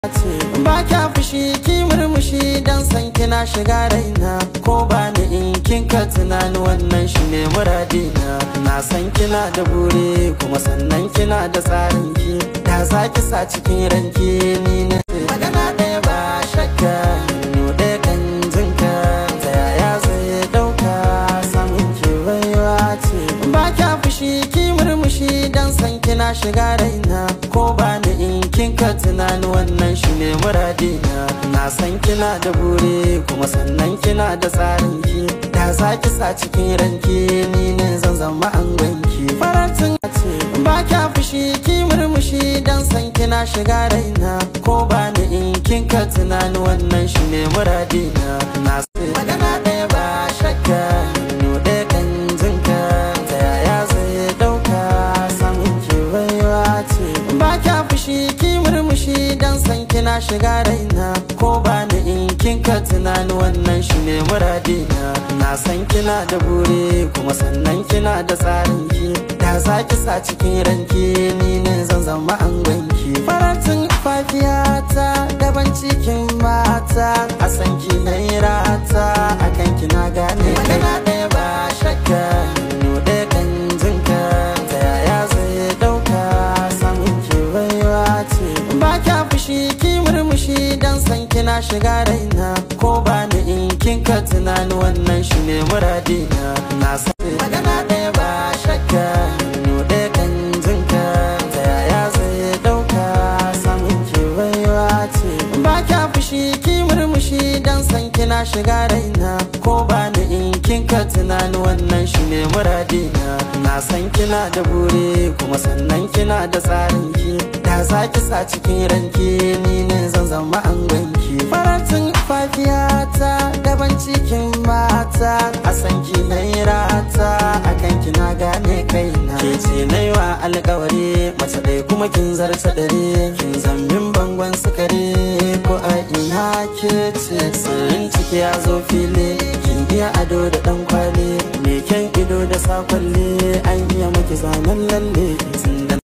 ba kya fushi ki murmushi dan san kina shiga raina ko ba ni in kin ka tunani wannan shi ne muradina na san kina da buri kuma sannan kina da tsarin ki da za ki sa cikin ranki ni ne magana ɗaya ba shakka no ɗaya kan jinka ta yaya zai ɗauka samun ki baiwa ce ba kya fushi ki murmushi dan san kina shiga raina ko ba ni in kin ka tunani wannan shi ne muradina na san kina da buri kuma sannan kina da tsarin ki da za ki sa cikin ranki ni ne zan zama an ganki faratin ce ba kya fushi ki murmushi dan san kina shiga raina ko ba ni in kin ka tunani wannan shi ne muradina na san magana ɗaya ba shakka no ɗaya kan jinka ta yaya zai ɗauka samun ki baiwa ce ba kya fushi ki murmushi dan san kina shiga raina ko ba ni in kin ka tunani wannan shi ne muradina na san kina da buri kuma sannan kina da tsarin ki da za ki sa cikin ranki ni ne zan zama an ganki faratin fafiyata daban cikin mata a san ki na rata a kan kina gane magana ɗaya ba shakka no ɗaya kan jinka ta yaya zai ɗauka samun ki baiwa ce ba kya fushi ki murmushi dan san kina shiga raina ko ba ni in kin ka tunani wannan shi ne muradina na san magana ɗaya ba shakka no ɗaya kan jinka ta yaya zai ɗauka samun ki baiwa ce ba kya fushi ki murmushi dan san kina shiga raina ko ba ni in kin ka tunani wannan shi ne muradina na san kina da buri kuma sannan kina da tsarin ki da za ki sa cikin ranki ni ne zan zama an ganki faratin fafiyata daban cikin mata a san ki na rata a kan kina gane kaina ke ce na yi wa alkawari mace ɗaya kuma kin zarta dare kin zambin bangon sukari ko a ina ke ce sirrin ciki ya zo fili kin iya ado da ɗan kwali me kyan ido da sakwalle an iya maki zanen lalle tun da